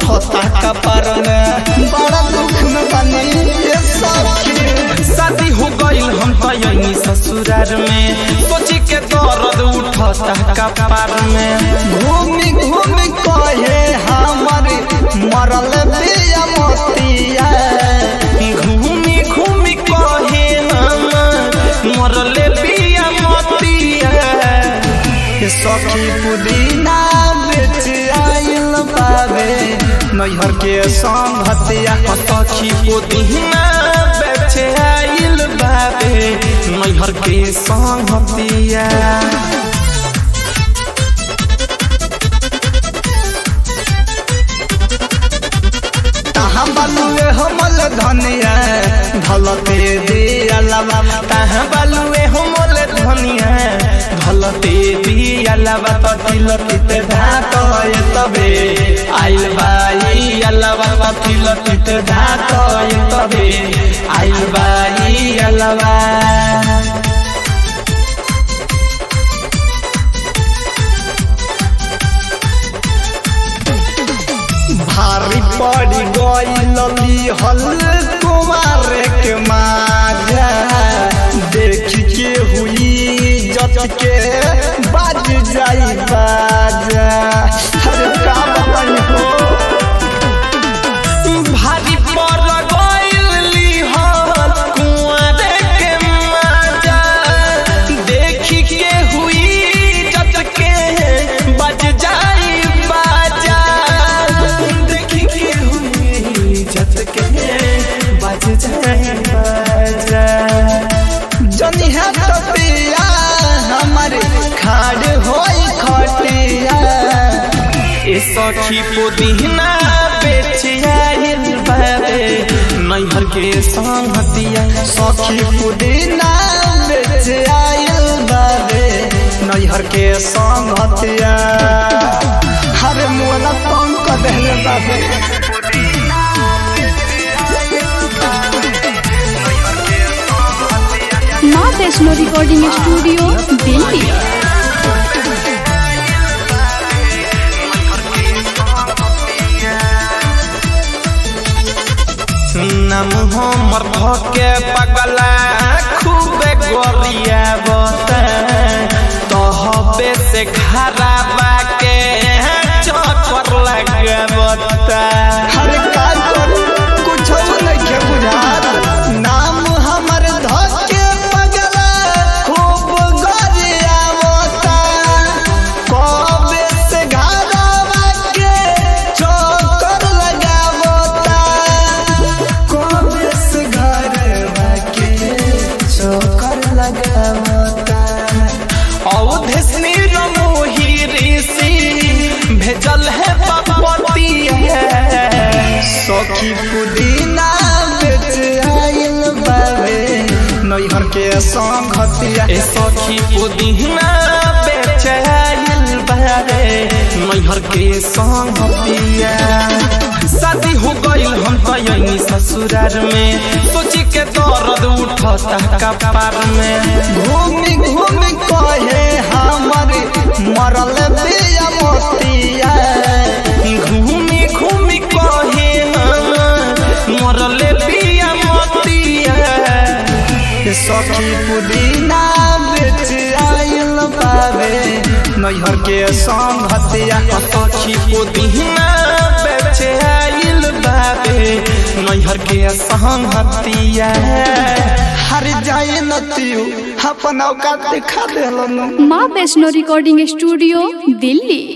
उठता कपर में बड़ा दुख में बनी ये सखी शादी हो गईल हम तयनी ससुरार में सोची के दर्द उठता कपार में घूमी घूमी कहे हमर मरल बिया मोतिया घूमी घूमी कहे हम मरले बिया मतिया ये सखी पुदीना बेच आइल बाबे नैहर के संगतिया सखी पुदीना बेचे आइल बाबे नैहर के संगतिया तहाँ बलुए हमल धनिया ढलते दिया लवा ताहा बालुए हो मोले धनिया ढलते दिया लबा तो तिलतिते धात ये तबे आइल बाई अलावा तो तिलतिते धात ये तबे आइल बाई अलावा भारी पड़ी गई हल कुमार के माजा देख के हुई जत के बाज जाई बाजा अरे का बताई हो भारी पर गइली हल कुंवारे के माजा देखी के हुई जत के बज जाई बाजा देखी के हुई जत के बज जाई बाजा जनी है तपिया हमारे खाड़ होई खटिया ए सखी पुदीना बेच आइल बाबे नैहर के संगतिया सखी पुदीना बेच आइल बाबे नैहर के संगतिया हर मोला तंग कर देले बाबे माँ वैष्णो रिकॉर्डिंग स्टूडियो दिल्ली नाम हमर भके पगला खूबे गोरिया बता तहबे से घराबा के चक्कर लगाबता हर का करू कुछ नहीं के बुझात नाम हमर धके पगला खूब गरिया मोता कबे से घरवा के चक्कर लगावता कबे से घरवा के चक्कर लगावता औधसनी रमोही ऋषि भेजल है पपती है सखी पुदीना बेच आइल बाबे नैहर के संगतिया ए सखी पुदीना बेच आइल बारे नैहर के संगतिया शादी हो गईल हम तयनी ससुरार में सोची के दर्द उठता कपार में घूमी घूमी कहे हमर मरल बिया मोतिया घूमी घूमी कहे हम मरले बिया मतिया ये सखी पुदीना बेच आइल बाबे नैहर के संगतिया सखी पुदीना बेचे आइल बाबे नैहर के संगतिया हर जाए नतियु अपन औकात दिखा देलन माँ वैष्णो रिकॉर्डिंग स्टूडियो दिल्ली